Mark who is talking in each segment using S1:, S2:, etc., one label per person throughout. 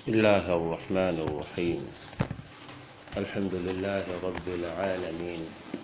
S1: بسم الله الرحمن الرحيم الحمد لله رب العالمين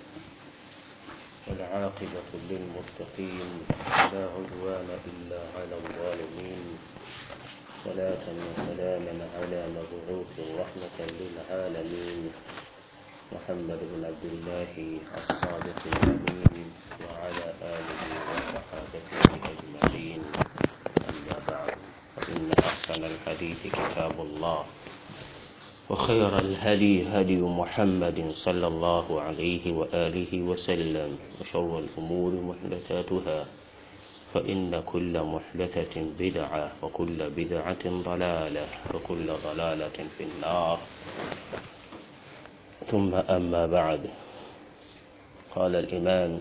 S1: والعاقبة للمتقين ولا عدوان إلا على الظالمين صلاة وسلاما على مبعوث رحمة للعالمين محمد بن عبد الله الصادق الأمين وعلى آله وصحابته أجمعين أما بعد فإن أحسن الحديث كتاب الله وخير الهدي هدي محمد صلى الله عليه وآله وسلم وشر الأمور محدثاتها فإن كل محدثة بدعة وكل بدعة ضلالة وكل ضلالة في النار ثم أما بعد قال الإمام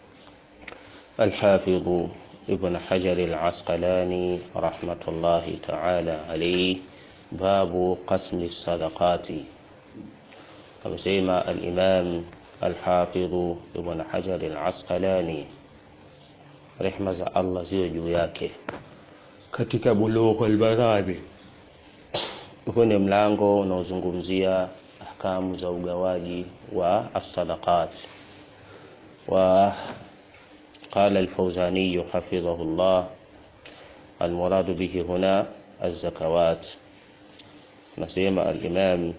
S1: الحافظ ابن حجر العسقلاني رحمة الله تعالى عليه باب قسم الصدقات amesema al-Imam al-Hafidh Ibn Hajar al-Asqalani rehma za Allah ziwe juu yake katika Bulugh al-Marami huu ni mlango unaozungumzia ahkamu za ugawaji wa as-sadaqat wa قال الفوزاني حفظه الله المراد به هنا الزكوات نسيما الإمام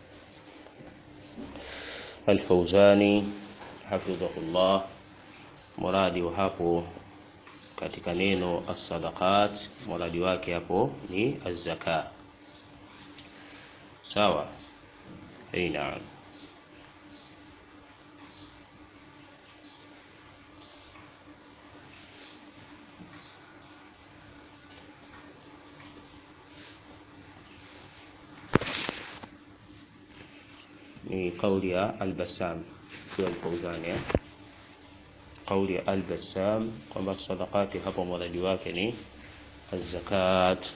S1: الفوزاني حفظه الله muradi wa hapo katika neno as-sadaqat muradi wake hapo ni az-zaka sawa hey, naam ni kauli ya al-Bassam kwa al-Fawzani eh? kauli ya al-Bassam kwamba sadaqati hapo muradi wake ni az-zakat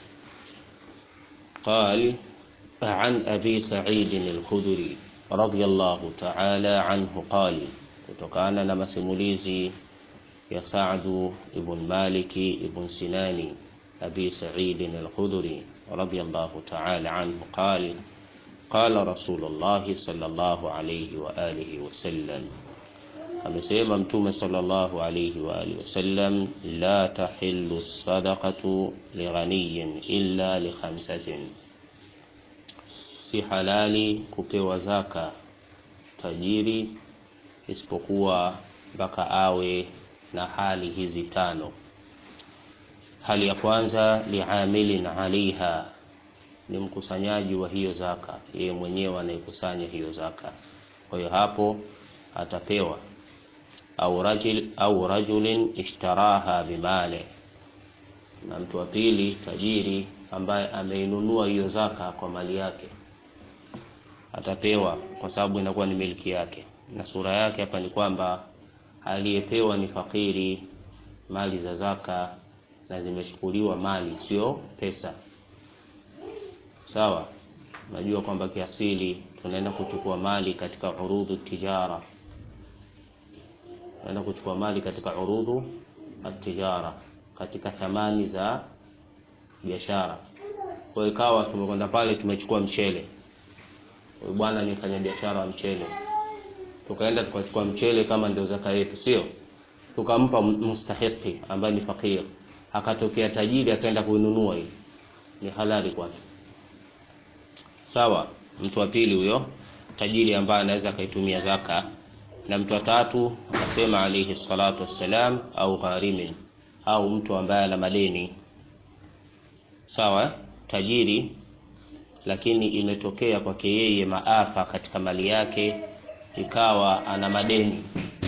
S1: قال عن أبي سعيد الخدري رضي الله تعالى عنه قال kutokana na masimulizi ya Sa'd ibn Malik ibn Sinani Abi Sa'id al-Khudri radiyallahu ta'ala anhu قال قال رسول الله صلى الله عليه وآله وسلم amesema mtume sallallahu alayhi wa alihi wasallam la tahillu sadaqatu lighaniyin illa li khamsatin si halali kupewa zaka tajiri isipokuwa mpaka awe na hali hizi tano hali ya kwanza liamilin alaiha ni mkusanyaji wa hiyo zaka yeye mwenyewe anayekusanya hiyo zaka kwa hiyo hapo atapewa au rajul au rajulin ishtaraha bimale na mtu wa pili tajiri ambaye ameinunua hiyo zaka kwa mali yake atapewa kwa sababu inakuwa ni miliki yake na sura yake hapa ni kwamba aliyepewa ni fakiri mali za zaka na zimechukuliwa mali sio pesa sawa najua kwamba kiasili tunaenda kuchukua mali katika urudhu tijara tunaenda kuchukua mali katika urudhu atijara katika thamani za biashara kwa ikawa tumekwenda pale tumechukua mchele huyu bwana ni mfanya biashara wa mchele tukaenda tukachukua mchele kama ndio zaka yetu sio tukampa mustahiki ambaye ni fakir akatokea tajiri akaenda kuinunua hii ni halali kwake sawa mtu wa pili huyo tajiri ambaye anaweza akaitumia zaka na mtu wa tatu akasema alayhi salatu wassalam au gharimin au mtu ambaye ana madeni sawa tajiri lakini imetokea kwake yeye maafa katika mali yake ikawa ana madeni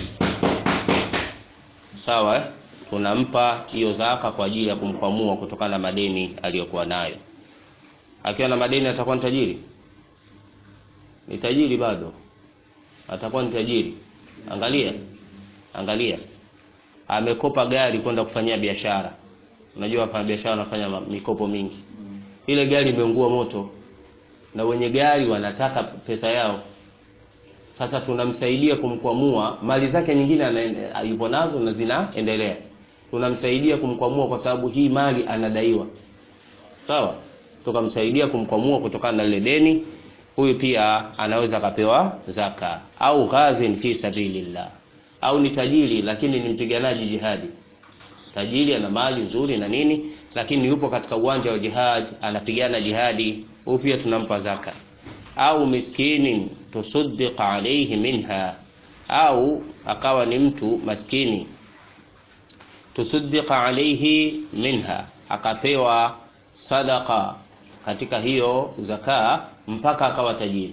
S1: sawa tunampa hiyo zaka kwa ajili ya kumkwamua kutokana na madeni aliyokuwa nayo akiwa na madeni atakuwa ni tajiri ni tajiri bado atakuwa ni tajiri angalia angalia amekopa gari kwenda kufanyia biashara unajua wafanya biashara wanafanya mikopo mingi ile gari imeungua moto na wenye gari wanataka pesa yao sasa tunamsaidia kumkwamua mali zake nyingine yupo nazo na zinaendelea tunamsaidia kumkwamua kwa sababu hii mali anadaiwa sawa tukamsaidia kumkwamua kutokana na lile deni huyu pia anaweza akapewa zaka au ghazin fi sabilillah au ni tajiri lakini ni mpiganaji jihadi tajiri ana mali nzuri na nini lakini yupo katika uwanja wa jihad anapigana jihadi huyu pia tunampa zaka au miskini tusaddiq alayhi minha au akawa ni mtu maskini tusaddiq alayhi minha akapewa sadaka katika hiyo zaka mpaka akawa tajiri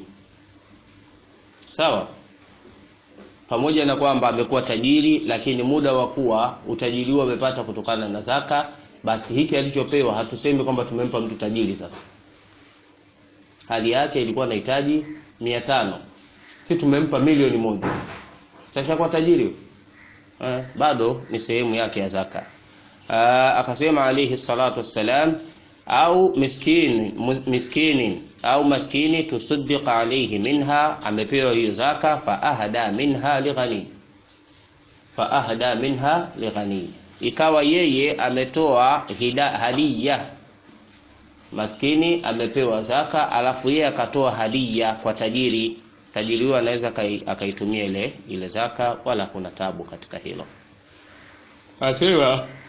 S1: sawa pamoja na kwamba amekuwa tajiri lakini muda wa kuwa utajiri huo amepata kutokana na zaka basi hiki alichopewa hatusemi kwamba tumempa mtu tajiri sasa hali yake ilikuwa inahitaji mia tano si tumempa milioni moja sasa kwa tajiri eh, bado ni sehemu yake ya zaka ah, akasema alayhi salatu wassalam au miskini miskini au maskini tusaddiq alayhi minha amepewa hiyo zaka fa ahda minha lighani fa ahda minha lighani ikawa yeye ametoa hida hadiya maskini amepewa zaka alafu yeye akatoa hadiya kwa tajiri tajiri huyo anaweza akaitumia ile ile zaka wala kuna tabu katika hilo asema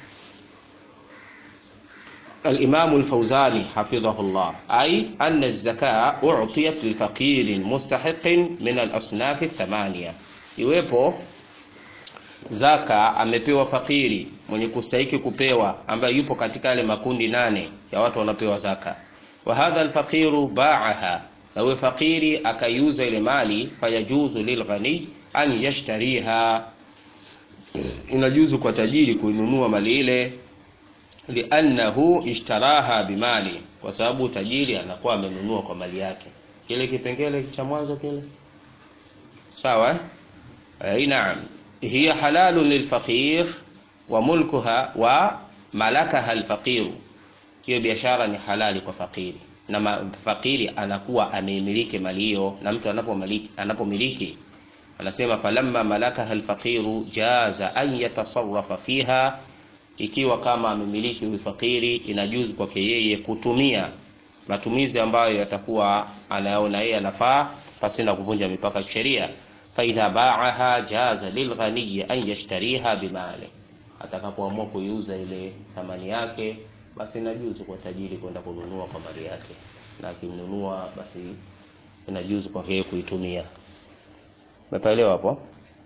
S1: الإمام الفوزاني حفظه الله أي أن الزكاة أعطيت لفقير مستحق من الأصناف الثمانية iwepo zaka amepewa fakiri mwenye kustahiki kupewa ambaye yupo katika yale makundi nane ya watu wanapewa zaka wa hadha alfaqiru ba'aha na huyo fakiri akaiuza ile mali fayajuzu lilghani an yashtariha inajuzu kwa tajiri kuinunua mali ile liannahu ishtaraha bimali kwa sababu tajiri anakuwa amenunua kwa mali yake kile kipengele cha mwanzo kile sawa eh naam hiya halalun lilfaqir wa mulkuha wa malakaha alfaqir hiyo biashara ni halali kwa fakiri na fakiri anakuwa ameimiliki mali hiyo na mtu anapomiliki anapomiliki anasema falamma malakaha alfaqiru jaza an yatasarrafa fiha ikiwa kama amemiliki huyu fakiri inajuzu kwake yeye kutumia matumizi ambayo yatakuwa anayaona yeye anafaa pasina kuvunja mipaka ya sheria faidha baaha jaza lilghaniyi an yashtariha bimali atakapoamua kuiuza ile thamani yake basi inajuzu kwa tajiri kwenda kununua kwa mali yake na akinunua basi inajuzu kwa yeye kuitumia umepaelewa hapo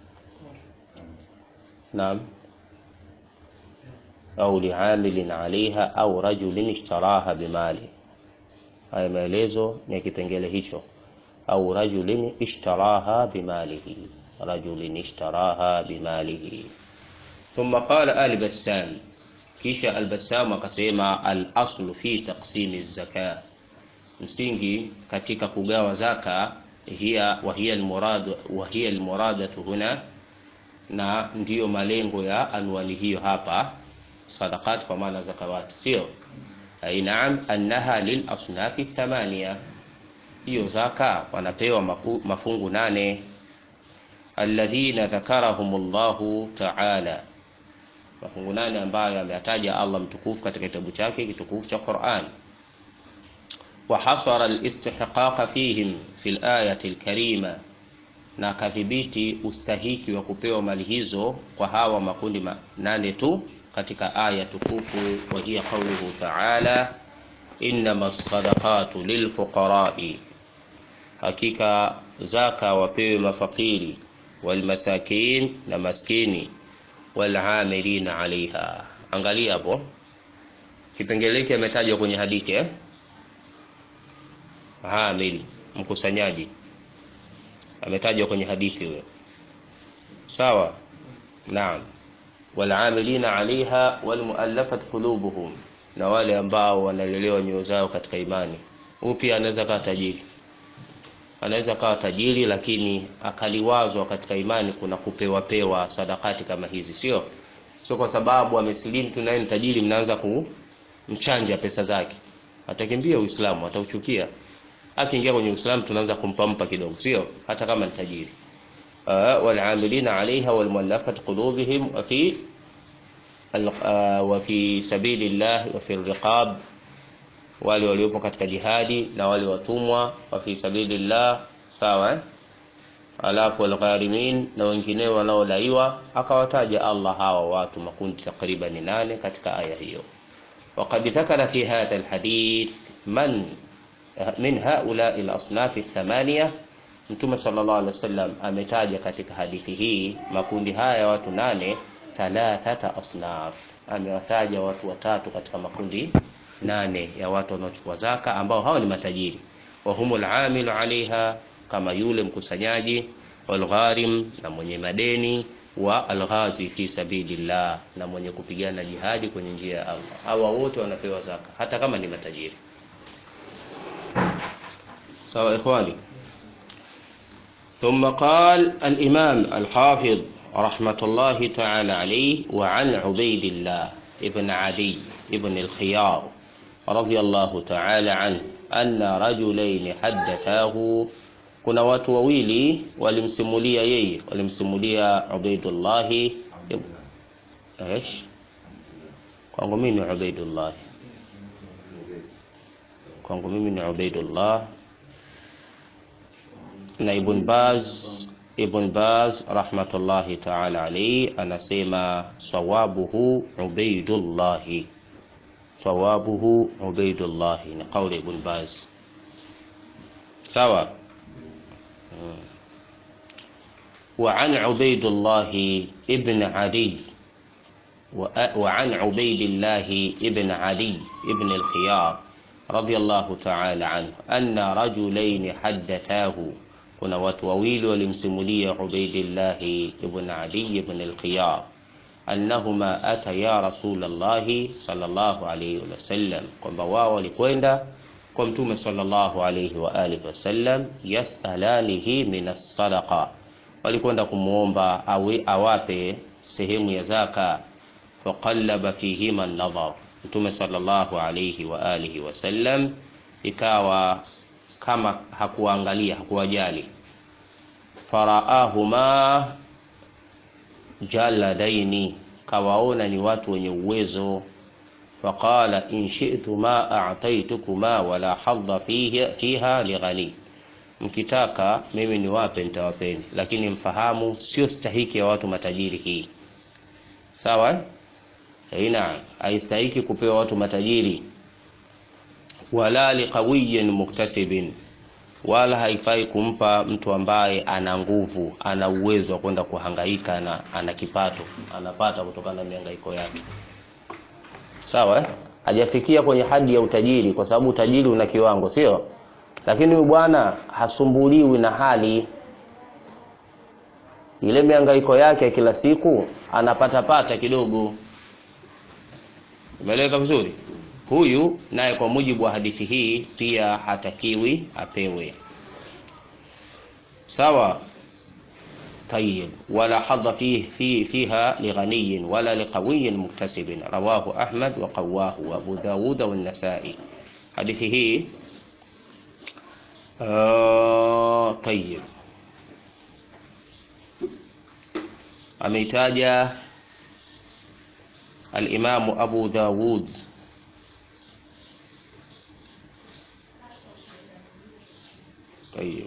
S1: naam au liamilin alaiha au rajulin ishtaraha bimali haya maelezo ni kipengele hicho au rajulin ishtaraha bimalihi rajulin ishtaraha bimalihi ثم قال آل بسام kisha Al-Bassam akasema al-aslu fi taqsimi zaka, msingi katika kugawa zaka hiya wa hiya al-murad wa hiya al-muradatu huna, na ndiyo malengo ya anwani hiyo hapa, sadaqat kwa maana zakawati, sio ai, naam, annaha lil asnafi thamania, hiyo zaka wanapewa mafu, mafungu nane, alladhina dhakarahumullahu ta'ala mafungu nane ambayo ameyataja Allah mtukufu katika kitabu chake kitukufu cha Qur'an. wa hasara al-istihqaq fihim fi al-ayati al-karima, na akadhibiti ustahiki wa kupewa mali hizo kwa hawa makundi nane tu katika aya tukufu, wa hiya qawluhu ta'ala innama as-sadaqatu lilfuqara'i, hakika zaka wapewe mafakiri walmasakin, na maskini walamilina alaiha. Angalia hapo kipengele hiki ametajwa kwenye hadithi eh? Amil, mkusanyaji ametajwa kwenye hadithi huyo, sawa? Naam, walamilina alaiha walmuallafat qulubuhum, na wale ambao wanalelewa nyoyo zao katika imani. Huyu pia anaweza kawa tajiri, anaweza kawa tajiri lakini akaliwazwa katika imani kuna kupewa pewa sadakati kama hizi, sio sio kwa sababu amesilimu tu naye ni tajiri, mnaanza kumchanja pesa zake, atakimbia Uislamu, atauchukia. Akiingia kwenye Uislamu tunaanza kumpampa kidogo, sio hata kama ni tajiri. Uh, walamilina alaiha walmuallafat qulubihim wa fi uh, wa fi sabilillah wa fi riqab wale waliopo katika jihadi na wale watumwa wa fi sabilillah sawa eh? alafu walgharimin na wengineo wanaodaiwa akawataja Allah hawa watu makundi takriban nane katika aya hiyo وقد ذكر في هذا الحديث من من هؤلاء الأصناف الثمانية Mtume sallallahu alaihi wasallam ametaja katika hadithi hii makundi haya ya watu nane, thalathata asnaf, amewataja watu watatu katika makundi nane ya watu wanaochukua zaka ambao hao ni matajiri, wa humul amilu alaiha, kama yule mkusanyaji, walgharim, na mwenye madeni, wa alghazi fi sabilillah, na mwenye kupigana jihadi kwenye njia ya Allah. Hawa wote wanapewa zaka hata kama ni matajiri. Sawa ikhwani. ثم قال الإمام الحافظ رحمة الله تعالى عليه وعن عبيد الله ابن عدي ابن الخيار رضي الله تعالى عنه أن رجلين حدثاه kuna watu wawili walimsimulia yeye walimsimulia Ubaidullahi ايش kwangu mimi ni Ubaidullah kwangu mimi ni Ubaidullah na Ibn Baz Ibn Baz rahmatullahi ta'ala alayhi anasema sawabuhu Ubaidullah sawabuhu Ubaidullah ni kauli Ibn Baz sawa وعن عبيد الله ابن عدي وعن عبيد الله ابن علي ابن الخيار رضي الله تعالى عنه أن رجلين حدثاه kuna watu wawili walimsimulia Ubaidillahi ibn Ali ibn al-Khiyar annahuma ataya Rasulallahi sallallahu alayhi wasallam, kwamba wao walikwenda kwa Mtume sallallahu alayhi wa alihi wasallam, yasalanihi min as-sadaqa, walikwenda kumwomba awe awape sehemu ya zaka. Faqallaba fihima an-nadhar, Mtume sallallahu alayhi wa alihi wasallam ikawa kama hakuangalia hakuwajali. Faraahuma jaladaini, kawaona ni watu wenye uwezo. Faqala in shi'tuma a'taytukuma wala hadha fiha, fiha lighani, mkitaka mimi niwape nitawapeni, lakini mfahamu sio stahiki ya watu matajiri hii. Sawa, naam, haistahiki kupewa watu matajiri wala liqawiyin muktasibin, wala haifai kumpa mtu ambaye ana nguvu, ana uwezo wa kwenda kuhangaika na ana kipato anapata kutokana na mihangaiko yake. Sawa eh? Hajafikia kwenye hadi ya utajiri, kwa sababu utajiri una kiwango, sio? Lakini huyu bwana hasumbuliwi na hali ile, mihangaiko yake kila siku anapata pata kidogo. Umeeleweka vizuri? Huyu naye kwa mujibu wa hadithi hii pia hatakiwi apewe. Sawa. Tayyib, wala hadha fi fi fiha lighaniyin wala liqawiyin muktasibin, rawahu Ahmad wa qawahu wa Abu Dawud wa An-Nasa'i. Hadithi hii uh, tayyib ameitaja al-Imamu Abu Dawud Tayeb.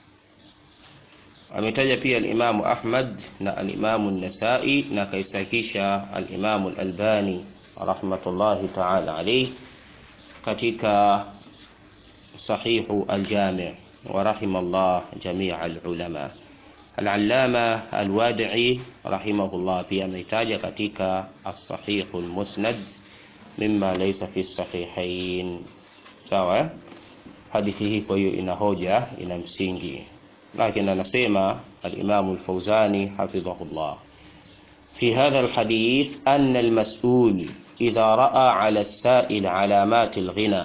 S1: Ametaja pia al-Imamu Ahmad na al-Imamu An-Nasa'i na kaisahisha al-Imamu Al-Albani rahmatullahi ta'ala alayhi katika sahihu al-Jami' wa rahimallah jami' al-ulama. Al-Allama Al-Wadi'i rahimahullah pia ametaja katika as-Sahihu al-Musnad mimma laysa fi as-sahihayn. Sawa? Hadithi hii kwa hiyo ina hoja, ina msingi, lakini anasema al-Imam al-Fawzani hafidhahullah fi hadha al-hadith anna al-mas'ul idha ra'a 'ala as-sa'il 'alamat al-ghina,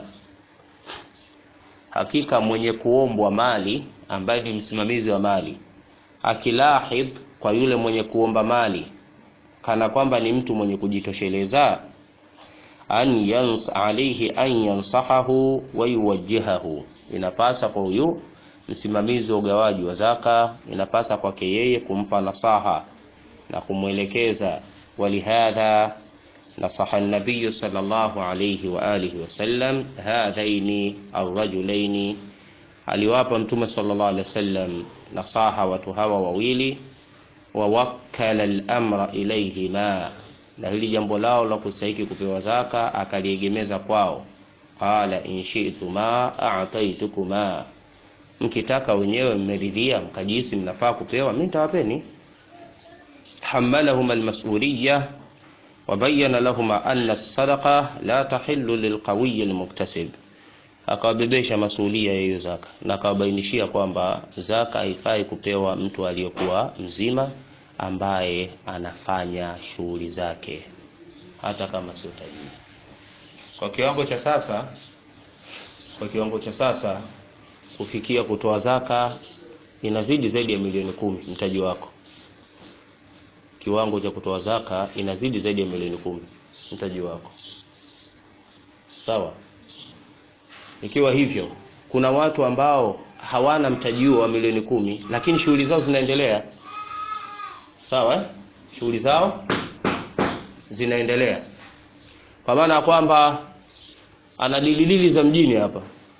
S1: hakika mwenye kuombwa mali ambaye ni msimamizi wa mali akilahidh kwa yule mwenye kuomba mali kana kwamba ni mtu mwenye kujitosheleza an yans alayhi an yansahahu wa yuwajjihahu, inapasa kwa huyu msimamizi wa ugawaji wa zaka, inapasa kwake yeye kumpa nasaha na kumwelekeza. Walihadha nasaha nabiyu sallallahu alayhi wa alihi wasallam hadhaini arrajulaini, aliwapa Mtume sallallahu alayhi wasallam nasaha watu hawa wawili, wa wakkala al-amra ilayhima, na hili jambo lao la kustahiki kupewa zaka akaliegemeza kwao. Qala in shi'tuma a'taytukuma, mkitaka wenyewe mmeridhia, mkajisi mnafaa kupewa, mimi nitawapeni. hamalahum almas'uliyya wa bayyana lahum anna as-sadaqa la tahillu lilqawiy almuktasib, akawabebesha masulia ya hiyo zaka na akawabainishia kwamba zaka haifai kupewa mtu aliyekuwa mzima ambaye anafanya shughuli zake hata kama sio tajiri. Kwa kiwango cha sasa, kwa kiwango cha sasa kufikia kutoa zaka inazidi zaidi ya milioni kumi mtaji wako. Kiwango cha kutoa zaka inazidi zaidi ya milioni kumi mtaji wako, sawa. Ikiwa hivyo, kuna watu ambao hawana mtaji huo wa milioni kumi, lakini shughuli zao zinaendelea, sawa eh? Shughuli zao zinaendelea kwa maana ya kwamba ana dililili za mjini hapa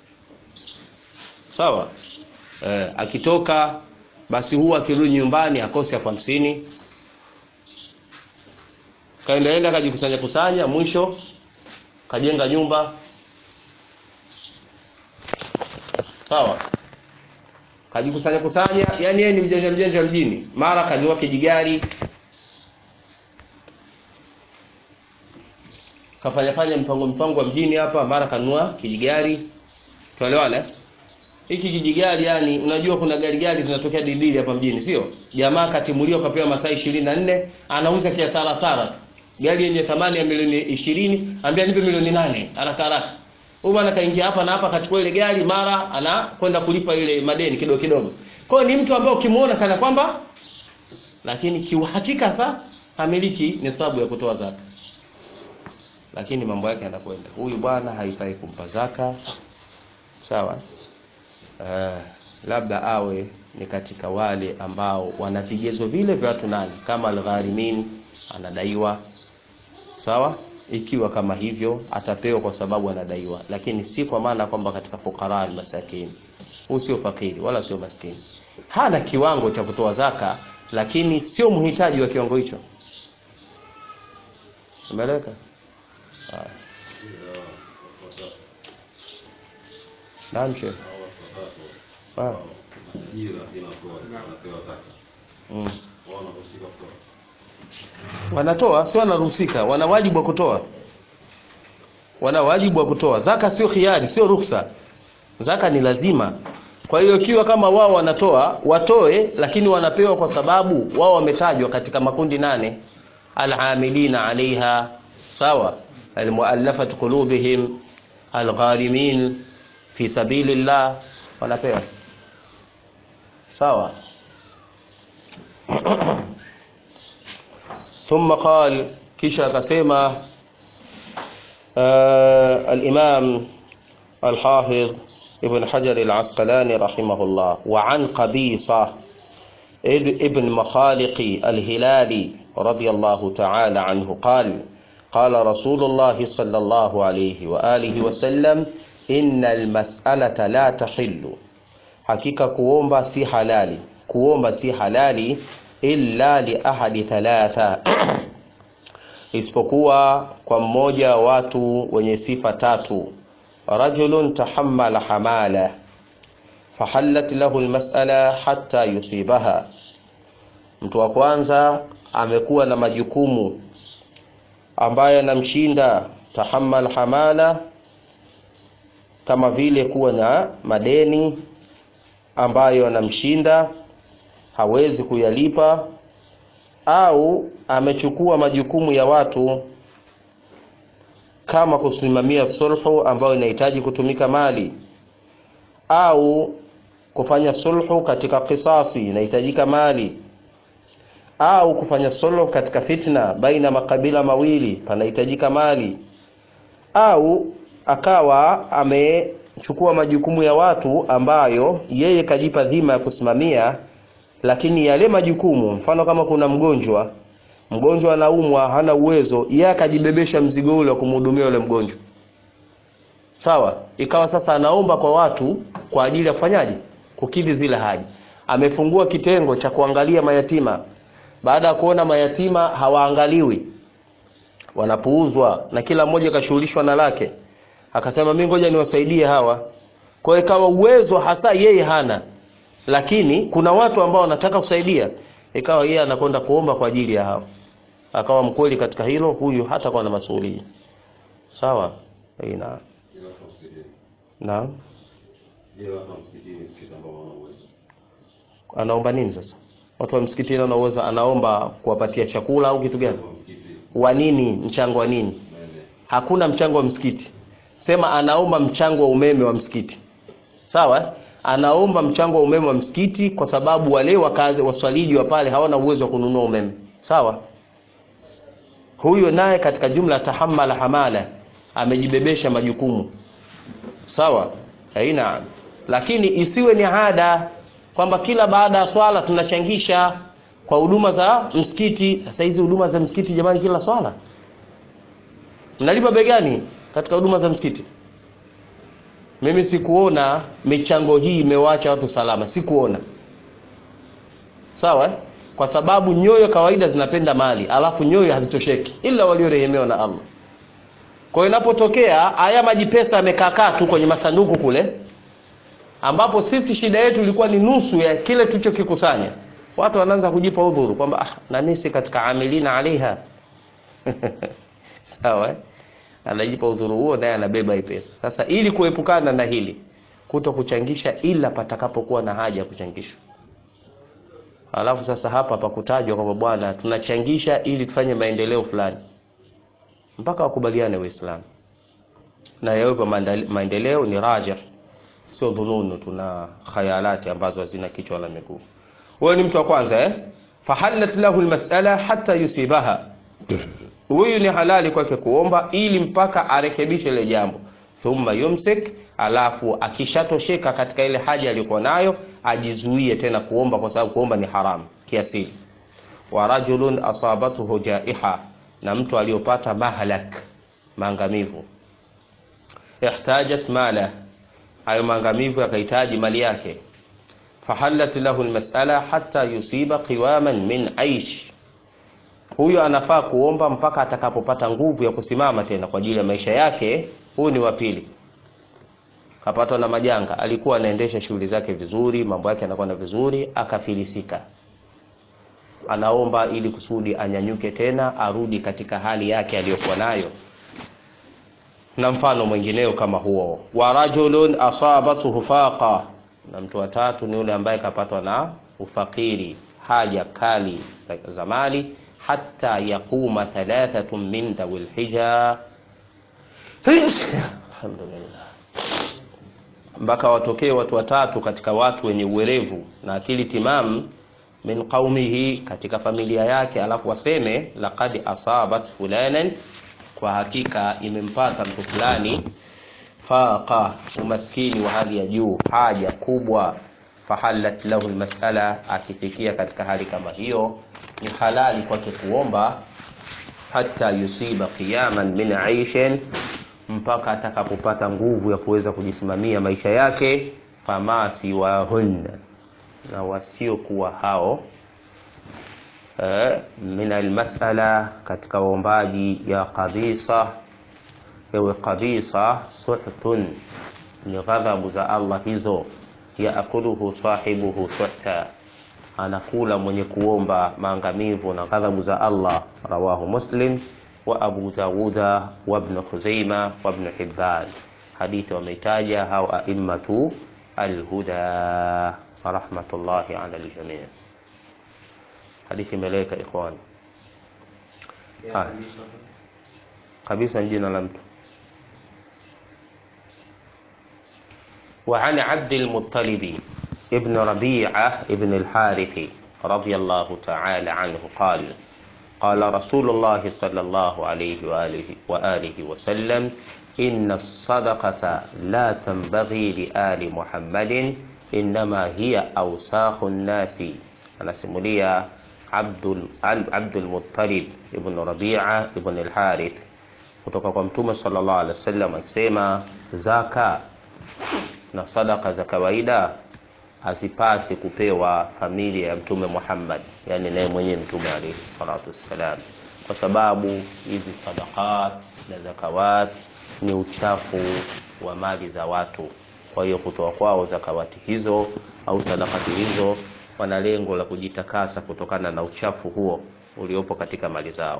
S1: sawa. Eh, akitoka basi huwa akirudi nyumbani akose elfu hamsini kaendaenda kajikusanya kusanya, mwisho kajenga nyumba sawa, kajikusanya kusanya, yani yeye ni mjanja mjanja mjini, mara kanunua kijigari kafanya fanya mpango mpango wa mjini hapa, mara kanunua kijigari. Tuelewane, hiki kijigari yani, unajua kuna gari gari zinatokea didili hapa mjini, sio? Jamaa katimuliwa kapewa masaa 24 anauza kiasara sara gari yenye thamani ya milioni 20, ambia nipe milioni nane haraka haraka. Huyu bwana kaingia hapa na hapa, kachukua ile gari, mara anakwenda kulipa ile madeni kidogo kidogo. Kwa hiyo ni mtu ambaye ukimuona kana kwamba, lakini kiuhakika sa hamiliki nisabu ya kutoa zaka lakini mambo yake yanakwenda. Huyu bwana haifai kumpa zaka, sawa. Uh, labda awe ni katika wale ambao wana vigezo vile vya watu nani, kama algharimin anadaiwa, sawa. Ikiwa kama hivyo atapewa kwa sababu anadaiwa, lakini si kwa maana kwamba katika fukara masakini. Huyu sio fakiri wala sio maskini, hana kiwango cha kutoa zaka, lakini sio mhitaji wa kiwango hicho. Umeeleka? Naam, Sheikh. Mm. Wanatoa, sio wanaruhusika, wana wajibu wa kutoa, wana wajibu wa kutoa. Zaka sio khiari, sio ruksa, zaka ni lazima. Kwa hiyo ikiwa kama wao wanatoa, watoe, lakini wanapewa kwa sababu wao wametajwa katika makundi nane, al-amilina alaiha, sawa almuallafat qulubihim algharimin fi sabilillah, wanapewa sawa. Thumma qal, kisha akasema al-Imam al-Hafidh Ibn Hajar al-Asqalani rahimahullah, wa an Qabisa ibn Makhaliqi al-Hilali radiyallahu ta'ala anhu qala qala Rasulullah sallallahu alayhi wa alihi wa sallam innal mas'alata la tahillu, hakika kuomba si halali, kuomba si halali illa li ahadi thalatha, isipokuwa kwa mmoja wa watu wenye sifa tatu. Rajulun tahammala hamala fahallat lahu almas'ala hatta yusibaha, mtu wa kwanza amekuwa na majukumu ambaye anamshinda tahammal hamala, kama vile kuwa na madeni ambayo anamshinda hawezi kuyalipa, au amechukua majukumu ya watu kama kusimamia sulhu ambayo inahitaji kutumika mali, au kufanya sulhu katika kisasi inahitajika mali au kufanya sulhu katika fitna baina makabila mawili panahitajika mali, au akawa amechukua majukumu ya watu ambayo yeye kajipa dhima ya kusimamia, lakini yale majukumu, mfano kama kuna mgonjwa mgonjwa anaumwa hana uwezo yeye akajibebesha mzigo ule wa kumhudumia yule mgonjwa sawa ikawa sasa anaomba kwa watu kwa ajili ya kufanyaje kukidhi zile haja amefungua kitengo cha kuangalia mayatima baada ya kuona mayatima hawaangaliwi wanapuuzwa na kila mmoja kashughulishwa na lake akasema mimi ngoja niwasaidie hawa kwa hiyo ikawa uwezo hasa yeye hana lakini kuna watu ambao wanataka kusaidia ikawa yeye anakwenda kuomba kwa ajili ya hao akawa mkweli katika hilo huyu hata kwa na masuhulia sawa ina
S2: Ila kwa msikitini.
S1: naam
S2: Ila kwa msikitini msikiti ambao wana uwezo.
S1: anaomba nini sasa watu wa msikitini anaweza anaomba kuwapatia chakula au kitu gani
S2: Kwa msikiti
S1: wa nini mchango wa nini
S2: umeme.
S1: hakuna mchango wa msikiti sema anaomba mchango wa umeme wa msikiti sawa anaomba mchango wa umeme wa msikiti kwa sababu wale wakazi waswaliji wa pale hawana uwezo wa kununua umeme sawa huyo naye katika jumla tahammala hamala amejibebesha majukumu sawa haina lakini isiwe ni ada kwamba kila baada ya swala tunachangisha kwa huduma za msikiti sasa hizi huduma za msikiti jamani kila swala mnalipa bei gani katika huduma za msikiti mimi sikuona michango hii imewaacha watu salama sikuona sawa eh? kwa sababu nyoyo kawaida zinapenda mali alafu nyoyo hazitosheki ila waliorehemewa na allah kwa hiyo inapotokea haya maji pesa yamekaakaa tu kwenye masanduku kule ambapo sisi shida yetu ilikuwa ni nusu ya kile tulichokikusanya watu wanaanza kujipa udhuru kwamba ah, na nisi katika amilina alaiha sawa eh? anajipa udhuru huo naye anabeba hii pesa sasa ili kuepukana na hili kuto kuchangisha ila patakapokuwa na haja ya kuchangishwa alafu sasa hapa pakutajwa kwamba bwana tunachangisha ili tufanye maendeleo fulani mpaka wakubaliane waislamu na yawepo maandali- maendeleo ni raja sio dhununu tuna khayalati ambazo hazina kichwa la miguu huyo ni mtu wa kwanza eh? fahallat lahu lmasala hata yusibaha huyu ni halali kwake kuomba ili mpaka arekebishe ile jambo thumma yumsik alafu akishatosheka katika ile haja aliyokuwa nayo ajizuie tena kuomba kwa sababu kuomba ni haramu kiasili wa rajulun asabathu jaiha na mtu aliyopata mahlak maangamivu ihtajat mala hayo maangamivu yakahitaji mali yake fahallat lahu lmasala hata yusiba qiwaman min aish huyo anafaa kuomba mpaka atakapopata nguvu ya kusimama tena kwa ajili ya maisha yake huyu ni wa pili kapatwa na majanga alikuwa anaendesha shughuli zake vizuri mambo yake anakwenda vizuri akafilisika anaomba ili kusudi anyanyuke tena arudi katika hali yake aliyokuwa nayo na mfano mwingineo kama huo wa rajulun asabathu faqa na mtu wa tatu ni yule ambaye kapatwa na ufakiri haja kali za- za mali hata yaquma thalathatun min dhawil hija alhamdulillah mpaka watokee watu watatu katika watu wenye uwerevu na akili timamu min qaumihi katika familia yake alafu waseme laqad asabat fulanan kwa hakika imempata mtu fulani faqa umaskini wa hali ya juu haja kubwa fahallat lahu lmasala akifikia katika hali kama hiyo ni halali kwake kuomba hata yusiba qiyaman min aishin mpaka atakapopata nguvu ya kuweza kujisimamia maisha yake fama siwahunna na wasiokuwa hao eh, min almasala katika waombaji ya qabisa ewe qabisa suhtun ni ghadhabu za allah hizo yaakuluhu sahibuhu suhta anakula mwenye kuomba maangamivu na ghadhabu za allah rawahu muslim wa abu dawuda wa ibn khuzaima wa ibn hibban hadithi wameitaja hao aimmatu alhuda rahmatullahi ala aljamii hadithi imeleka ikhwani Haya. kabisa ni jina la mtu وعن عبد المطلب ابن ربيعة ابن الحارث رضي الله تعالى عنه قال قال رسول الله صلى الله عليه وآله, وآله وسلم إن الصدقة لا تنبغي لآل محمد إنما هي أوساخ الناس أنا سموليا Abdul, Al- Abdul Muttalib ibn Rabi'a ibn al-Harith kutoka kwa Mtume sallallahu alaihi wasallam akisema, zaka na sadaka za kawaida hazipasi kupewa familia ya Mtume Muhammad, yani naye mwenyewe Mtume alayhi salatu wassalam, kwa sababu hizi sadaqat na zakawat ni uchafu wa mali za watu. Kwa hiyo kutoa kwao zakawati hizo au sadakati hizo, wana lengo la kujitakasa kutokana na uchafu huo uliopo katika mali zao.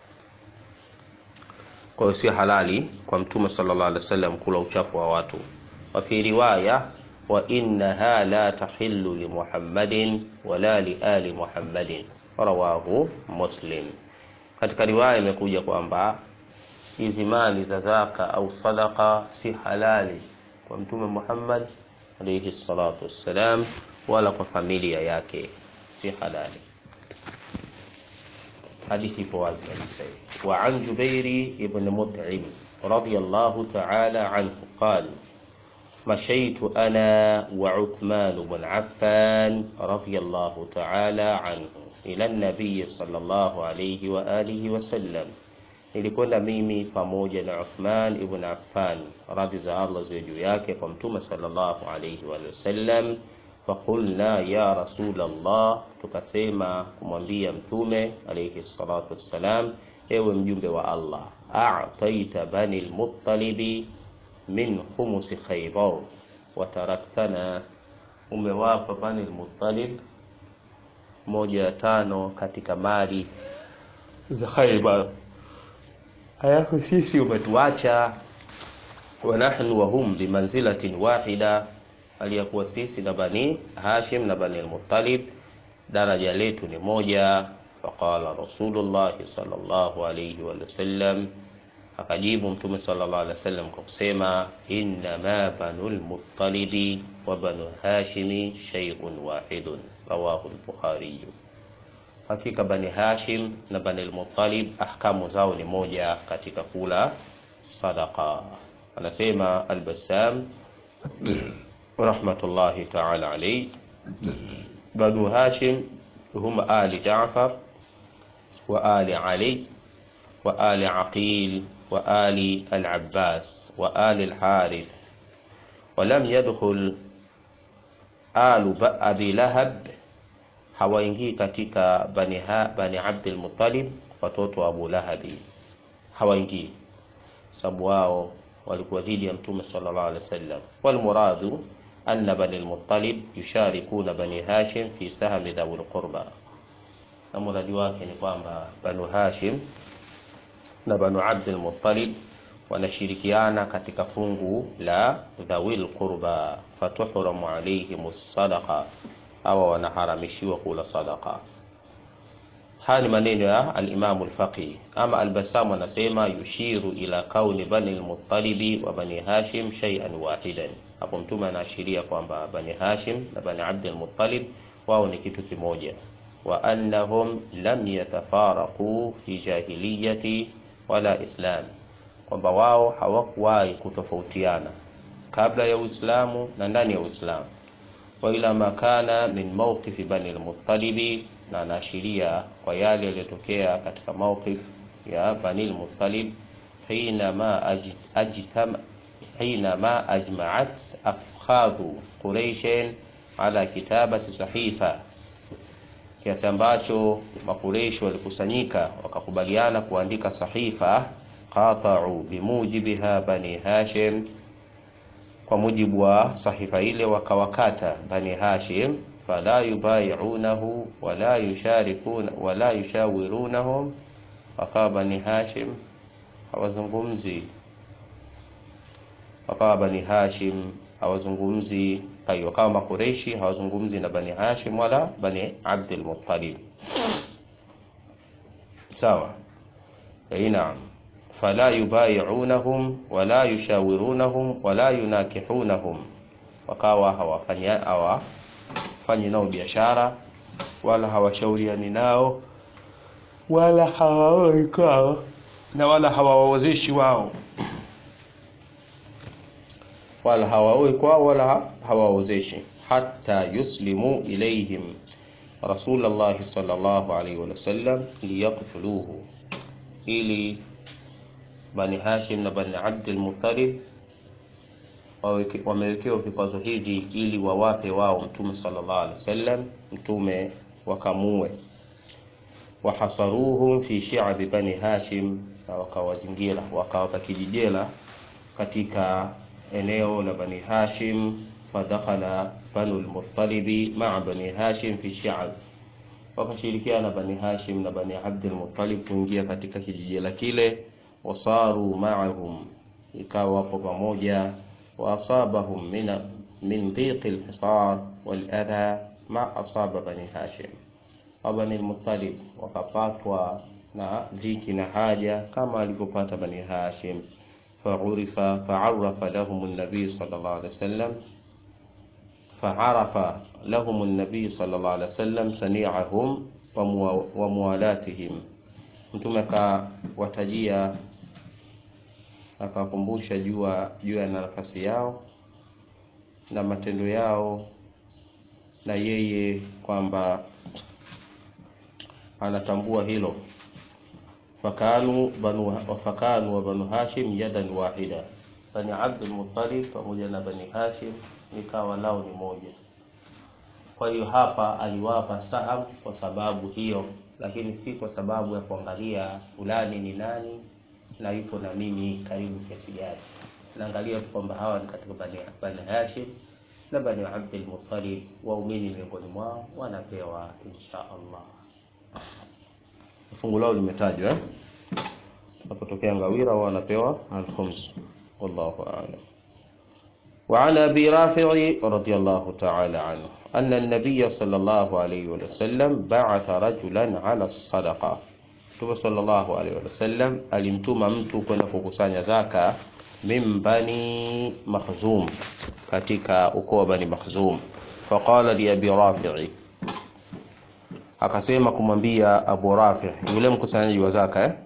S1: Kwa hiyo sio halali kwa Mtume sallallahu alaihi wasallam kula uchafu wa watu. Wa fi riwaya wa innaha la tahillu li Muhammadin wala li ali Muhammadin, rawahu Muslim. Katika riwaya imekuja kwamba hizi mali za zaka au sadaka si halali kwa Mtume Muhammad alayhi salatu wassalam, wala kwa familia yake, si halali. Hadithi ipo wazi kabisa hii. Wa an Jubairi ibn Mut'im radiyallahu ta'ala anhu qala مشيت أنا وعثمان بن عفان رضي الله تعالى عنه إلى النبي صلى الله عليه وآله وسلم nilikwenda mimi pamoja na Uthman ibn Affan radhi za Allah ziwe juu yake kwa mtume sallallahu alayhi wa sallam faqulna ya rasul Allah tukasema kumwambia mtume alayhi salatu wassalam ewe mjumbe wa Allah a'taita bani al-muttalibi min khumusi Khaybar wa taraktana, umewapa Bani al-Muttalib moja ya tano katika mali za Khaybar, halafu sisi umetuacha. Wa nahnu wa hum bimanzilatin wahida, aliyakuwa sisi na Bani Hashim na Bani al-Muttalib daraja letu ni moja. Faqala Rasulullah sallallahu alayhi wa sallam Akajibu Mtume sallallahu alaihi wasallam kwa kusema innama banul muttalibi wa banu hashimi shay'un wahidun, rawahu al-Bukhari. Hakika Bani Hashim na Bani al-Muttalib ahkamu zao ni moja katika kula sadaqa. Anasema al-Bassam rahmatullahi ta'ala alayhi, Banu Hashim hum ali Ja'far wa ali Ali wa ali Aqil وآل العباس وآل الحارث ولم يدخل آل أبي لهب hawaingii katika bani, ha, bani Abdul Muttalib watoto wa Abu Lahabi hawaingii, sababu wao walikuwa dhidi ya Mtume sallallahu alaihi wasallam. Wal muradu anna bani al-Muttalib yusharikuna bani Hashim fi sahmi dhawil qurba, na muradi wake ni kwamba banu Hashim na Banu Abdul Muttalib wanashirikiana katika fungu la dhawil qurba, fatuhramu alaihim sadaqa, hawa wanaharamishiwa kula sadaqa. Haya ni maneno ya al-Imam al-Faqih. Ama al-Bassam anasema yushiru ila kauni bani al-Muttalibi wa bani Hashim shay'an wahidan. Hapo Mtume anaashiria kwamba bani Hashim na bani Abdul Muttalib wao ni kitu kimoja, wa annahum lam yatafaraqu fi jahiliyati wala islam, kwamba wao hawakuwahi kutofautiana kabla ya Uislamu na ndani ya Uislamu. Wa ila makana min mawqifi bani al-Muttalibi, na anaashiria kwa yale yaliyotokea katika mawqif ya bani al-Muttalib hinama ajtama hinama ajma'at afkhadhu Quraishin ala kitabati sahifa kiasi ambacho Makureishi walikusanyika wakakubaliana kuandika sahifa, qata'u bimujibiha bani Hashim, kwa mujibu wa sahifa ile wakawakata bani Hashim, fala yubayi'unahu wala yusharikuna wala yushawirunahum, wakawa bani Hashim hawazungumzi, wakawa bani Hashim hawazungumzi Tayib, wakawa Makureishi hawazungumzi na Bani Hashim wala Bani Abdul Muttalib. Sawa, eh, naam. Fala yubayi'unahum wala yushawirunahum wala yunakihunahum, wakawa hawafanya hawafanyi nao biashara wala hawashauriani nao wala hawaoi kwao na wala hawawaozeshi wao wala hawaoi kwao wala hawaozeshi, hata yuslimu ilaihim, Rasulullah sallallahu alaihi wasallam liyaqtuluhu, ili Bani Hashim na Bani Abdul Muttalib waweke- wamewekewa vikwazo hivi ili wawape wao Mtume sallallahu alaihi wasallam, Mtume wakamue. Wahasaruhum fi shi'abi Bani Hashim, na wakawazingira wakawapa kijijela katika eneo la Bani Hashim. Fadakhala Banu lmuttalibi maa Bani Hashim fi shi'ab, wakashirikiana Bani Hashim na Bani Abdul Muttalib kuingia katika kijijela kile. Wasaru maahum, ikawa wapo pamoja. Waasabahum min min dhiqi lhisar waladha ma asaba Bani Hashim wa Bani Muttalib, wakapatwa na dhiki na haja kama alivyopata Bani Hashim. Faurifa faarafa lahum nabii sallallahu alaihi wasallam faarafa lahum nabii sallallahu alaihi wasallam sani'ahum wa muwa- wa muwalatihim, Mtume akawatajia akawakumbusha jua juu ya nafasi yao na matendo yao na yeye kwamba anatambua hilo. Fakanu banu fakanu wa banu Hashim yadan wahida, Bani Abdul Muttalib pamoja na Bani Hashim ikawa lao ni moja. Kwa hiyo hapa aliwapa saham kwa sababu hiyo, lakini si kwa sababu ya kuangalia fulani ni nani na yupo na mimi karibu kiasi gani. Naangalia tu kwamba hawa ni katika Bani, Bani Hashim na Bani Abdul Muttalib, waumini miongoni mwao wanapewa insha Allah. Fungu lao limetajwa eh? Napotokea ngawira wao wanapewa al-khums. Wallahu a'lam. وعن أبي رافع رضي الله تعالى عنه أن النبي صلى الله عليه وسلم بعث رجلا على الصدقة Mtume sallallahu alaihi wasallam alimtuma mtu kwenda kukusanya zaka min bani Makhzum, katika ukoo wa Bani Makhzum. Faqala li Abi Rafi'i, akasema kumwambia Abu Rafi, yule mkusanyaji wa zaka eh?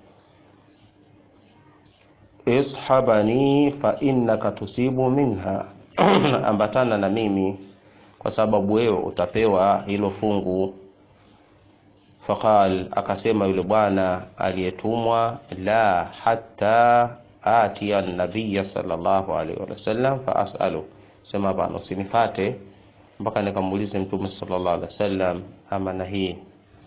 S1: ishabani fa innaka tusibu minha, ambatana na mimi kwa sababu wewe utapewa hilo fungu. Faqal, akasema yule bwana aliyetumwa, la hatta atiya nabiya sallallahu alaihi wasallam fa asalu, sema hapana, usinifate mpaka nikamuulize Mtume sallallahu alaihi wasallam amana hii.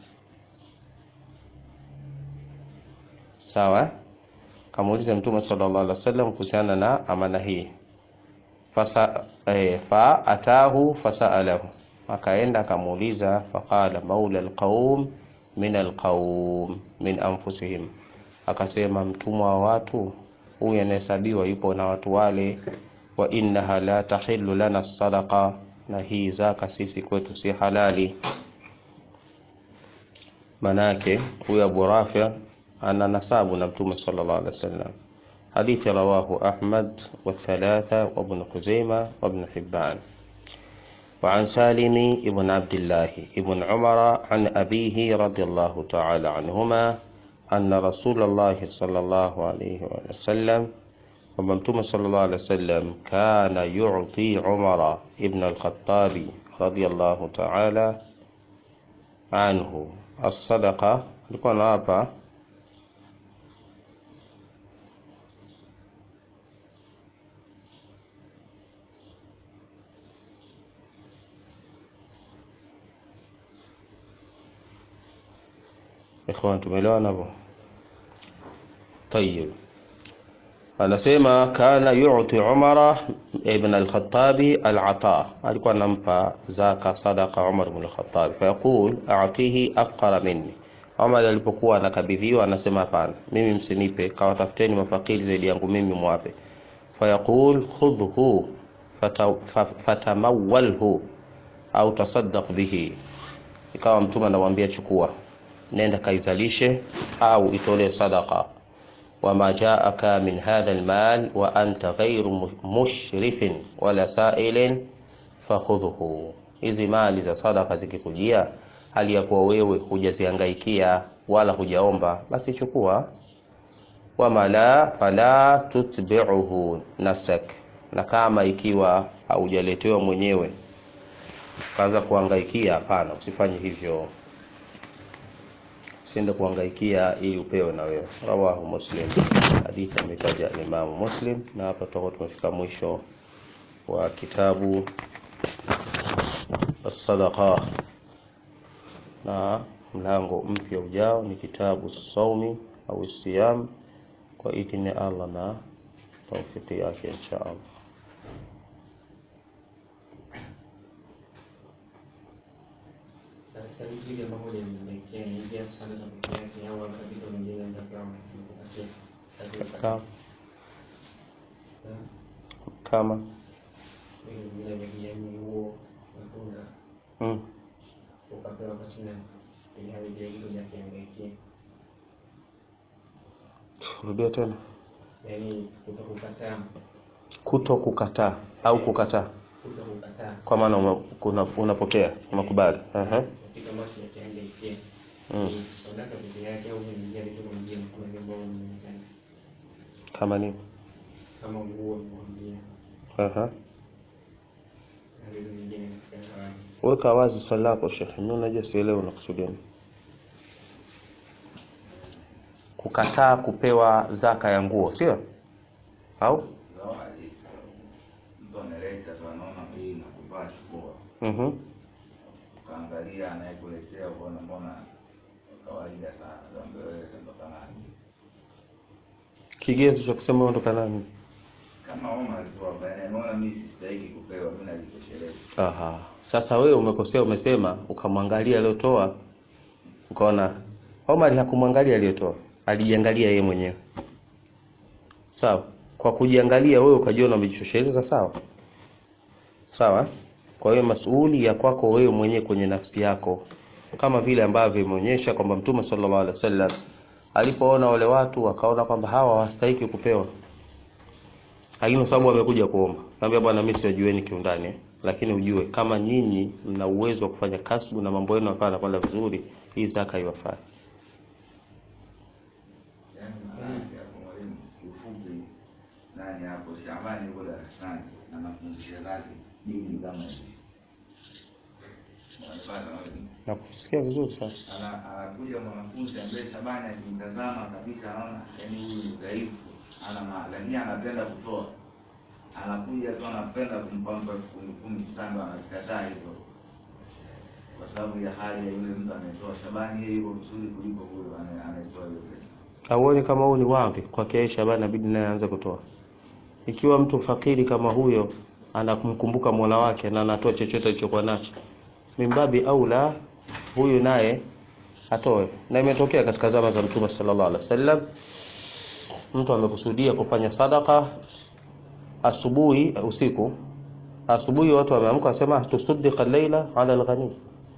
S1: Sawa eh? kamuuliza Mtume sallallahu alaihi wasallam kuhusiana na amana hii. Fasa, eh, fa atahu fasalahu, akaenda akamuuliza. Faqala maula alqaum min alqaum min anfusihim, akasema mtumwa wa watu huyu anahesabiwa yupo na watu wale. Wa innaha la tahillu lana sadaqa, na hii zaka sisi kwetu si halali. Manake huyu Abu Rafi ana nasabu na Mtume sallallahu alaihi wasallam. Hadithi rawahu Ahmad wa thalatha wa Ibn Khuzaimah wa Ibn Hibban. وعن سالم ابن عبد الله ابن عمر عن أبيه رضي الله تعالى عنهما أن رسول الله صلى الله عليه وسلم وممتوم صلى الله عليه وسلم كان يعطي عمر ابن الخطاب رضي الله تعالى عنه الصدقة لكون hapa Ikhwan, tumeelewana hapo? Tayyib, anasema kana yu'ti Umara ibn al-Khattabi al-ata, alikuwa anampa zaka sadaqa Umar ibn al-Khattab, fayaqul a'tihi afqara minni. Umar alipokuwa anakabidhiwa anasema hapana, mimi msinipe, kawatafuteni mafakiri zaidi yangu mimi mwape. Fayaqul khudhu fatamawwalhu au tasaddaq bihi, ikawa mtume anamwambia chukua nenda kaizalishe au itolee sadaqa. wama jaaka min hadha almal wa anta ghairu mushrifin wala sa'ilin fakhudhuhu, hizi mali za sadaqa zikikujia hali ya kuwa wewe hujaziangaikia wala hujaomba, basi chukua. wama la fala tutbi'uhu nafsak, na kama ikiwa haujaletewa mwenyewe kaanza kuhangaikia. Hapana, usifanye hivyo, usiende kuhangaikia ili upewe na wewe. Rawahu Muslim, hadithi ametaja Imamu Muslim. Na hapa tutakuwa tumefika mwisho wa kitabu as-sadaqa, na mlango mpya ujao ni kitabu saumi au siyam, kwa idhini ya Allah na taufiki yake insha Allah.
S3: katika vitu hivi ambavyo nimekuletea niingia sana na peke yake au hata vitu vingine nitakuwa nikupatia
S1: Kama, kama
S3: vitu vingine vya kijamii, nguo, matunda
S1: mm.
S3: ukapewa pasina ili hali vile vitu vya kiangaikia,
S1: Rudia tena,
S3: yaani kutokukataa,
S1: kuto kukataa au kukataa,
S3: kutokukataa
S1: kwa maana una- kuna- unapokea unakubali. Aha.
S3: kitu ambacho cha kiangaikia
S1: Mm.
S3: sadaka peke yake au kuingia vitu vingine kuna jambo ambalo nimetaja
S1: Kama nini?
S3: kama nguo nimwambia
S1: Aha.
S3: na vitu vingine katika zawadi.
S1: Weka wazi swali lako Sheikh. Mimi unajua sielewi unakusudia nini. Kukataa kupewa zaka ya nguo, sio? Au?
S2: Zawadi. Mtu analeta tu anaona hii nakuvaa chukua.
S1: Mhm.
S2: Ukaangalia anayekuletea ukaona mbona kawaida sana. Ndio wewe kutoka nani?
S1: Kigezo cha kusema ondoka nani?
S2: Kama Omar alikuwa bwana anaona mimi sistahili kupewa, mimi najitosheleza.
S1: Aha. Sasa wewe umekosea, umesema ukamwangalia aliyotoa, ukaona Omar hakumwangalia aliyotoa, alijiangalia yeye mwenyewe. Sawa? Kwa kujiangalia wewe ukajiona umejitosheleza, sawa? Sawa? Kwa hiyo masuuli ya kwako wewe mwenyewe kwenye nafsi yako, kama vile ambavyo imeonyesha kwamba Mtume sallallahu alaihi wasallam alipoona wale watu wakaona kwamba hawa hawastahiki kupewa, lakini kwa sababu wamekuja kuomba, naambia bwana, mimi siwajueni kiundani eh, lakini ujue kama nyinyi mna uwezo wa kufanya kasbu na mambo yenu yakawa yanakwenda vizuri, hii zaka iwafai.
S2: Yaani maana yake hapo mwalimu kiufupi nani hapo Shabani yuko darasani anafundisha zake dini kama hivi. Wanapata mwalimu.
S1: Na kusikia vizuri sana.
S2: Ana- anakuja mwanafunzi ambaye Shabani akimtazama kabisa anaona yaani huyu ni dhaifu, ana ma- lakini anapenda kutoa. Anakuja tu anapenda kumpamba elfu kumi kumi sando anakataa hivyo. Kwa sababu ya hali ya yule mtu anayetoa. Shabani yeye yuko vizuri kuliko huyo anaye- anayetoa hiyo pesa.
S1: Auone kama huu ni wadhi kwa kiasi Shabani inabidi naye aanze kutoa. Ikiwa mtu fakiri kama huyo anakumkumbuka Mola wake na anatoa chochote alichokuwa nacho, mimbabi aula huyu naye atoe. Na imetokea katika zama za Mtume sallallahu alaihi wasallam, mtu amekusudia kufanya sadaka asubuhi, usiku, asubuhi watu wameamka, wasema tusaddiqa leila ala alghani.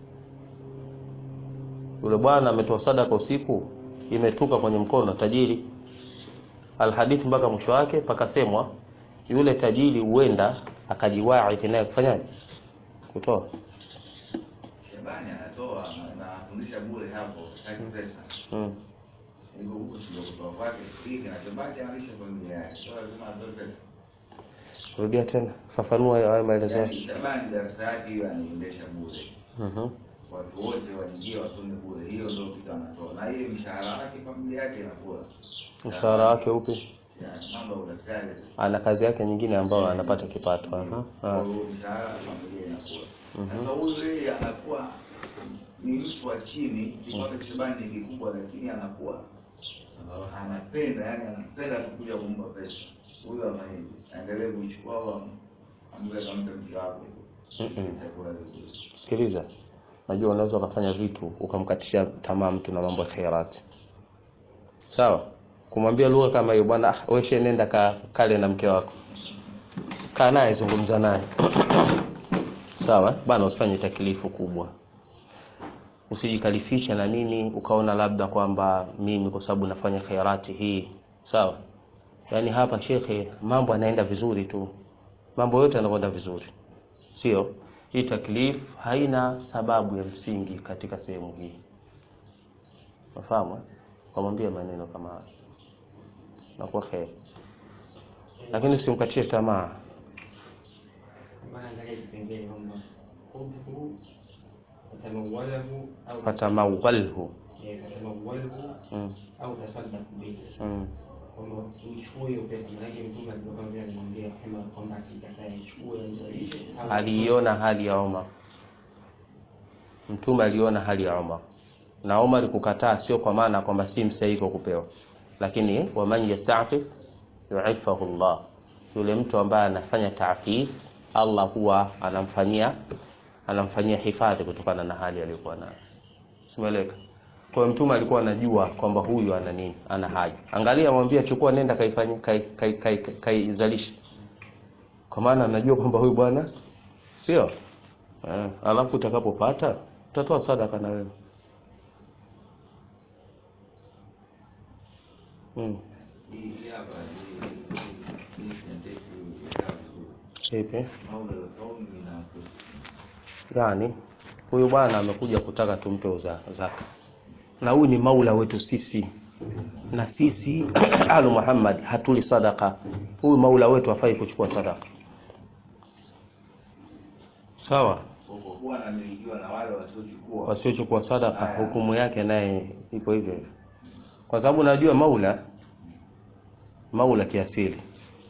S1: Yule bwana ametoa sadaka usiku, imetuka kwenye mkono wa tajiri. Alhadithi mpaka mwisho wake pakasemwa yule tajiri huenda akajiwahi naye kufanyaje? Kutoa.
S2: Shabani anatoa na- na anafundisha bure hapo, hataki pesa.
S1: Mm.
S2: Hivyo huko ndio kutoa kwake, hii kinachobaki analisha familia yake. Sio lazima atoe pesa.
S1: Rudia tena, fafanua hayo maelezo
S2: Yaani
S1: yake.
S2: Shabani darasa yake hiyo anaendesha bure.
S1: Mhm.
S2: Watu wote waingie wasome bure. Hiyo ndio kitu anatoa. Na hiyo mshahara wake familia yake inakula.
S1: Mshahara wake upi?
S2: Yaani mambo ya udaktari.
S1: Ana kazi yake nyingine ambayo anapata kipato. Aha.
S2: Kwa
S1: Ah.
S2: hiyo mshahara familia inakula.
S1: Mhm.
S2: Sasa huyu yeye anakuwa ni mtu wa chini, kipato cha Shabani ni kikubwa lakini anakuwa anapenda yani anapenda tu kuja kumpa pesa huyu afanyeje aendelee kuichukua au am- ampe kampe mke wako
S1: Mm-mm.
S2: chakula vizuri
S1: Sikiliza. Najua unaweza ukafanya vitu ukamkatisha tamaa mtu na mambo ya khairati. Sawa? Kumwambia lugha kama hiyo bwana, ah, wewe she nenda ka kale na mke wako. Kaa naye zungumza naye. Sawa? Bana usifanye taklifu kubwa. Usijikalifisha na nini ukaona labda kwamba mimi kwa sababu nafanya khairati hii. Sawa? Yaani hapa shekhe mambo yanaenda vizuri tu. Mambo yote yanakwenda vizuri. Sio? Hii taklif haina sababu ya msingi katika sehemu hii. Unafahamu? eh? Kamwambia maneno kama haya. Nakuwa khair. Lakini usimkatie tamaa.
S3: Maana angalia kipengele kwamba khudhu fatamawalahu au
S1: fatamawalhu
S3: eh, fatamawalhu
S1: mm.
S3: au tasaddaq bihi
S1: mm.
S3: kwamba uchukue hiyo pesa maanake mtume alikuwa vile alimwambia kama kwamba asikatae chukue aizalishe au-
S1: aliiona hali ya Omar. Mtume aliona hali ya Omar, na Omar kukataa sio kwa maana kwamba si mstahiki wa kupewa, lakini waman yastafif yuifahu Allah, yule mtu ambaye anafanya taafif, Allah huwa anamfanyia anamfanyia hifadhi kutokana na hali aliyokuwa nayo. Simeleka. Kwa hiyo mtume alikuwa anajua kwamba huyu ana nini, ana haja. Angalia, mwambie chukua, nenda kaifanye kaizalishe kai, kai, kai, kaizalishe. kwa maana anajua kwamba huyu bwana sio eh, alafu utakapopata utatoa sadaka na wewe mm.
S2: Hii hapa hii hii sentensi imekaa vizuri.
S1: Ipi?
S2: Maula al-qaumi min anfusihim.
S1: Yani huyu bwana amekuja kutaka tumpe uza- zaka, na huyu ni maula wetu sisi, na sisi alu Muhammad hatuli sadaka. Huyu maula wetu hafai kuchukua sadaka, sawa.
S2: Kwa kuwa anamilikiwa na wale wasiochukua.
S1: Wasiochukua sadaka, hukumu yake naye ipo hivyo hivyo, kwa sababu najua maula maula kiasili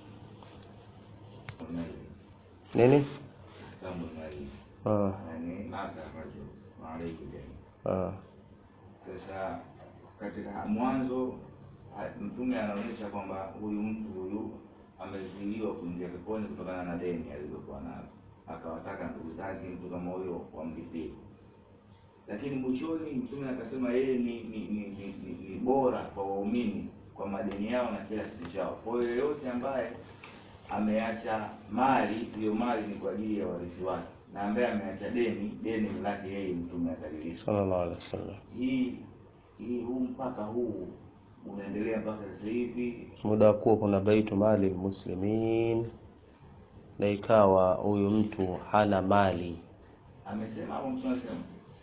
S2: Kuna ile
S1: nini
S2: kama na hii.
S1: ah,
S2: Yani maka rajul wa alayhi dayn.
S1: ah,
S2: Sasa katika mwanzo ha- mtume anaonyesha kwamba huyu mtu huyu amezuiliwa kuingia peponi kutokana na deni alilokuwa nalo, akawataka ndugu zake mtu kama huyo wamlipie. Lakini mwishoni mtume akasema yeye ni ni, ni, ni, ni, ni bora kwa waumini kwa madeni yao na kiasi chao. Kwa hiyo yeyote ambaye ameacha mali, hiyo mali ni kwa ajili ya warithi wake, na ambaye ameacha deni, deni ni lake yeye, mtume atalilipa
S1: sallallahu alaihi wasallam.
S2: hii hii huu mpaka huu unaendelea mpaka sasa hivi
S1: muda wa kuwa kuna baitu mali muslimin, na ikawa huyu mtu hana mali,
S2: amesema hapo mtu anasema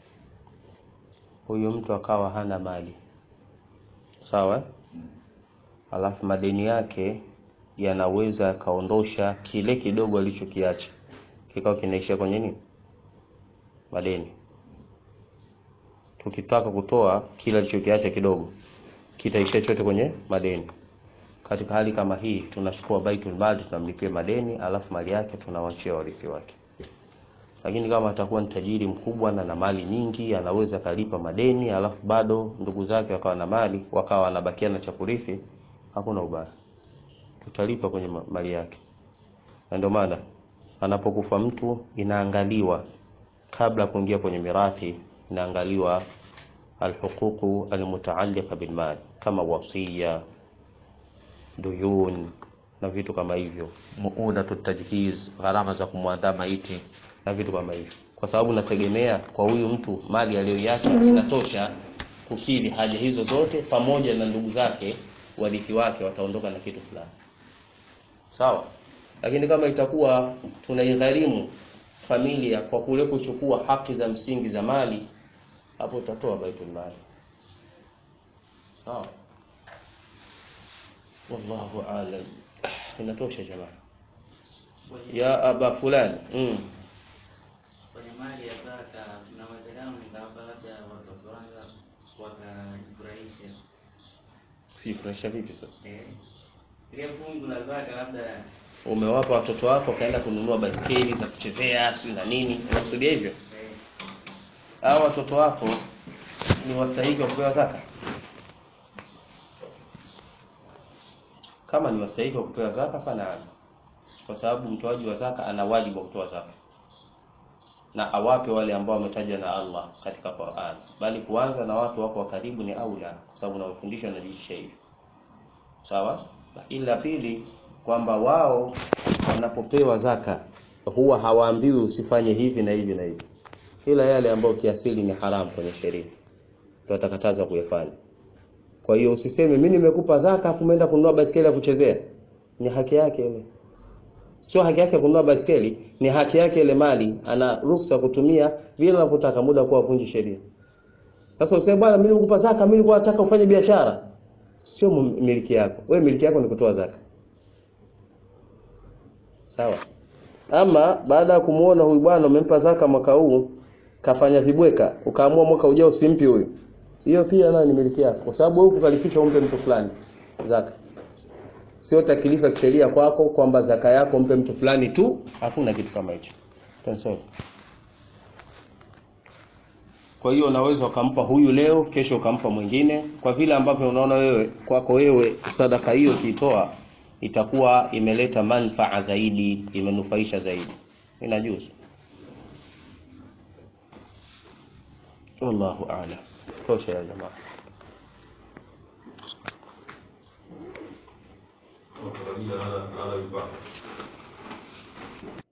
S1: huyu mtu akawa hana mali, sawa.
S2: Mm.
S1: Alafu madeni yake yanaweza yakaondosha kile kidogo alichokiacha, kikawa kinaishia kwenye nini? Madeni. Tukitaka kutoa kile alichokiacha kidogo, kitaishia chote kwenye madeni. Katika hali kama hii, tunachukua baitul mali tunamlipia madeni, alafu mali yake tunawachia warithi wake. Lakini kama atakuwa ni tajiri mkubwa na na mali nyingi, anaweza kalipa madeni, alafu bado ndugu zake wakawa na mali, wakawa wanabakia na cha kurithi, hakuna ubaya, tutalipa kwenye ma- mali yake. Na ndio maana anapokufa mtu inaangaliwa kabla ya kuingia kwenye mirathi, inaangaliwa alhuququ almutaalliqa bilmal kama wasiya, duyun na vitu kama hivyo, muudatu tajhiz, gharama za kumwandaa maiti na vitu kama hivyo, kwa sababu nategemea kwa huyu mtu mali aliyoiacha inatosha kukidhi haja hizo zote, pamoja na ndugu zake warithi wake wataondoka na kitu fulani, sawa. Lakini kama itakuwa tunaigharimu familia kwa kule kuchukua haki za msingi za mali, hapo utatoa baitul mali, sawa. Wallahu alam. Inatosha jamaa.
S4: Kwenye-
S1: Ya aba fulani mm.
S4: kwenye mali ya zaka kuna uwezekano nikawapa labda watoto wangu wakajifurahisha
S1: Kujifurahisha vipi sasa?
S4: Eh, ile fungu la zaka labda
S1: Umewapa watoto wako wakaenda kununua baiskeli za kuchezea si na nini? Unakusudia hivyo?
S4: eh,
S1: Hao watoto wako ni wastahiki wa kupewa zaka? Kama ni wastahiki wa kupewa zaka, fana kwa sababu mtoaji wa zaka ana wajibu wa kutoa zaka na awape wale ambao wametajwa na Allah katika Qur'an, bali kuanza na watu wako wa karibu ni aula, kwa sababu unawafundisha wanajiisha hivyo. Sawa. Lakini la pili kwamba wao wanapopewa zaka huwa hawaambiwi usifanye hivi na hivi na hivi, ila yale ambayo kiasili ni haramu kwenye sheria ndio atakataza kuyafanya. Kwa hiyo usiseme mimi nimekupa zaka afu umeenda kununua baiskeli ya kuchezea. Ni haki yake ile. Sio haki yake kununua baiskeli, ni haki yake ile mali, ana ruhusa kutumia vile anavyotaka muda kwa vunji sheria. Sasa useme bwana, mimi nikupa zaka, mimi nilikuwa nataka ufanye biashara. Sio mu- miliki yako. Wewe miliki yako ni kutoa zaka. Sawa. ama baada ya kumuona huyu bwana umempa zaka mwaka huu kafanya vibweka ukaamua mwaka ujao usimpi huyu hiyo pia nayo ni miliki yako kwa sababu huku kalifisha umpe mtu fulani zaka sio takilifa kisheria kwako kwamba zaka yako mpe mtu fulani tu hakuna kitu kama hicho Tunasema. kwa hiyo unaweza ukampa huyu leo kesho ukampa mwingine kwa vile ambavyo unaona wewe kwako wewe sadaka hiyo ukiitoa itakuwa imeleta manfaa zaidi imenufaisha zaidi inajuzu wallahu a'lam tosha ya jamaa
S5: Kwa kawaida nala nala vibaya.